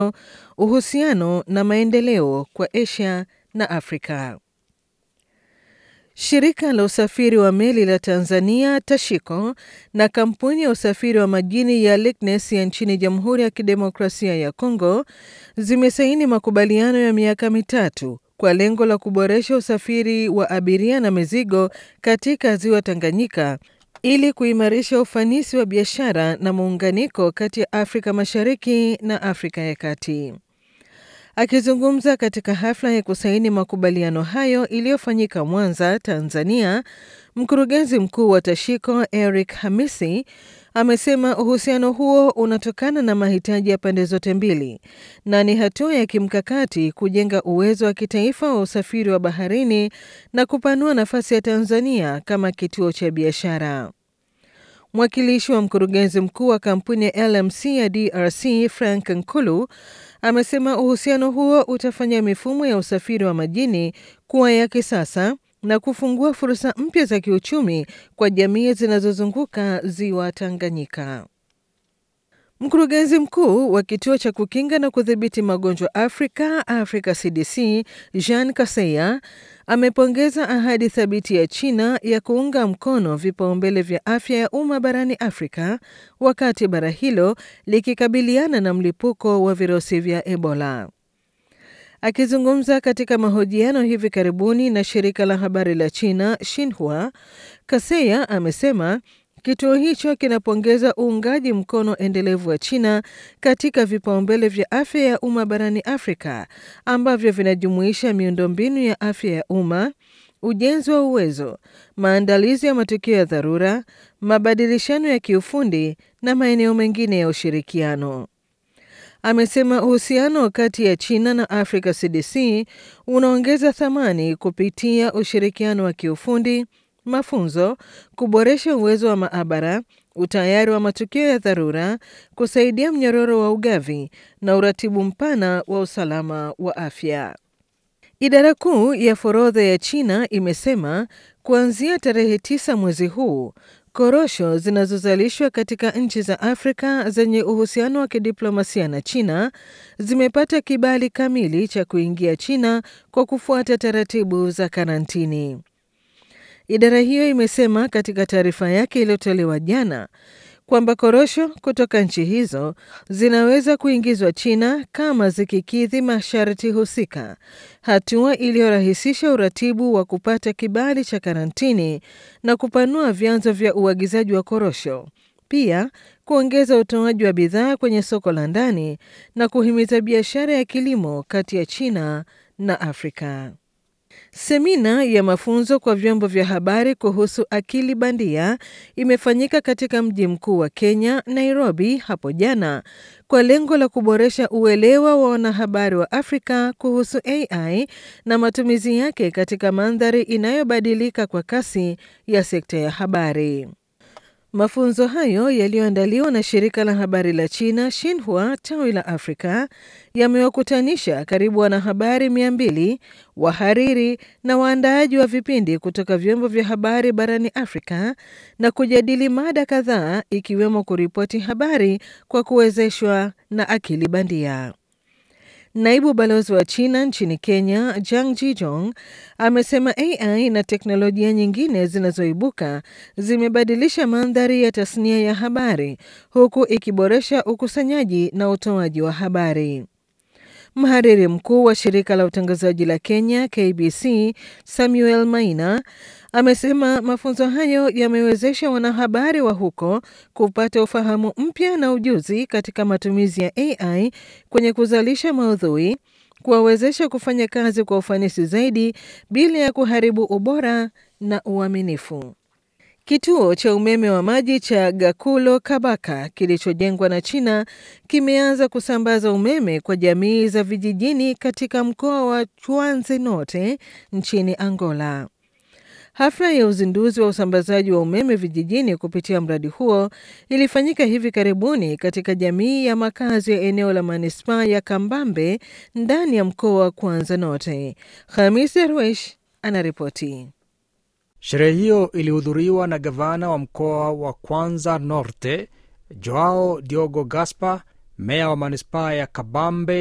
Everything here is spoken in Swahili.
uhusiano na maendeleo kwa Asia na Afrika. Shirika la usafiri wa meli la Tanzania Tashiko na kampuni ya usafiri wa majini ya Lignes ya nchini Jamhuri ya Kidemokrasia ya Kongo zimesaini makubaliano ya miaka mitatu kwa lengo la kuboresha usafiri wa abiria na mizigo katika ziwa Tanganyika ili kuimarisha ufanisi wa biashara na muunganiko kati ya Afrika Mashariki na Afrika ya Kati. Akizungumza katika hafla ya kusaini makubaliano hayo iliyofanyika Mwanza, Tanzania, mkurugenzi mkuu wa Tashiko Eric Hamisi amesema uhusiano huo unatokana na mahitaji ya pande zote mbili na ni hatua ya kimkakati kujenga uwezo wa kitaifa wa usafiri wa baharini na kupanua nafasi ya Tanzania kama kituo cha biashara. Mwakilishi wa mkurugenzi mkuu wa kampuni ya LMC ya DRC Frank Nkulu amesema uhusiano huo utafanya mifumo ya usafiri wa majini kuwa ya kisasa na kufungua fursa mpya za kiuchumi kwa jamii zinazozunguka ziwa Tanganyika. Mkurugenzi mkuu wa kituo cha kukinga na kudhibiti magonjwa Afrika, Africa CDC, Jean Kaseya amepongeza ahadi thabiti ya China ya kuunga mkono vipaumbele vya afya ya umma barani Afrika wakati bara hilo likikabiliana na mlipuko wa virusi vya Ebola. Akizungumza katika mahojiano hivi karibuni na shirika la habari la China Xinhua, Kaseya amesema kituo hicho kinapongeza uungaji mkono endelevu wa China katika vipaumbele vya afya ya umma barani Afrika ambavyo vinajumuisha miundombinu ya afya ya umma, ujenzi wa uwezo, maandalizi ya matukio ya dharura, mabadilishano ya kiufundi na maeneo mengine ya ushirikiano. Amesema uhusiano kati ya China na Africa CDC unaongeza thamani kupitia ushirikiano wa kiufundi mafunzo, kuboresha uwezo wa maabara, utayari wa matukio ya dharura, kusaidia mnyororo wa ugavi na uratibu mpana wa usalama wa afya. Idara kuu ya forodha ya China imesema kuanzia tarehe tisa mwezi huu korosho zinazozalishwa katika nchi za Afrika zenye uhusiano wa kidiplomasia na China zimepata kibali kamili cha kuingia China kwa kufuata taratibu za karantini. Idara hiyo imesema katika taarifa yake iliyotolewa jana kwamba korosho kutoka nchi hizo zinaweza kuingizwa China kama zikikidhi masharti husika, hatua iliyorahisisha uratibu wa kupata kibali cha karantini na kupanua vyanzo vya uagizaji wa korosho, pia kuongeza utoaji wa bidhaa kwenye soko la ndani na kuhimiza biashara ya kilimo kati ya China na Afrika. Semina ya mafunzo kwa vyombo vya habari kuhusu akili bandia imefanyika katika mji mkuu wa Kenya, Nairobi, hapo jana kwa lengo la kuboresha uelewa wa wanahabari wa Afrika kuhusu AI na matumizi yake katika mandhari inayobadilika kwa kasi ya sekta ya habari. Mafunzo hayo yaliyoandaliwa na shirika la habari la China Xinhua tawi la Afrika yamewakutanisha karibu wanahabari mia mbili, wahariri na waandaaji wa vipindi kutoka vyombo vya habari barani Afrika na kujadili mada kadhaa ikiwemo kuripoti habari kwa kuwezeshwa na akili bandia. Naibu balozi wa China nchini Kenya, Jang Jijong, amesema AI na teknolojia nyingine zinazoibuka zimebadilisha mandhari ya tasnia ya habari huku ikiboresha ukusanyaji na utoaji wa habari. Mhariri mkuu wa shirika la utangazaji la Kenya KBC, Samuel Maina, amesema mafunzo hayo yamewezesha wanahabari wa huko kupata ufahamu mpya na ujuzi katika matumizi ya AI kwenye kuzalisha maudhui, kuwawezesha kufanya kazi kwa ufanisi zaidi bila ya kuharibu ubora na uaminifu. Kituo cha umeme wa maji cha Gakulo Kabaka kilichojengwa na China kimeanza kusambaza umeme kwa jamii za vijijini katika mkoa wa Chuanze Norte nchini Angola. Hafla ya uzinduzi wa usambazaji wa umeme vijijini kupitia mradi huo ilifanyika hivi karibuni katika jamii ya makazi ya eneo la manispaa ya Kambambe ndani ya mkoa wa Kwanza Norte. Hamis Darwesh anaripoti. Sherehe hiyo ilihudhuriwa na gavana wa mkoa wa Kwanza Norte Joao Diogo Gaspar meya wa manispaa ya Kabambe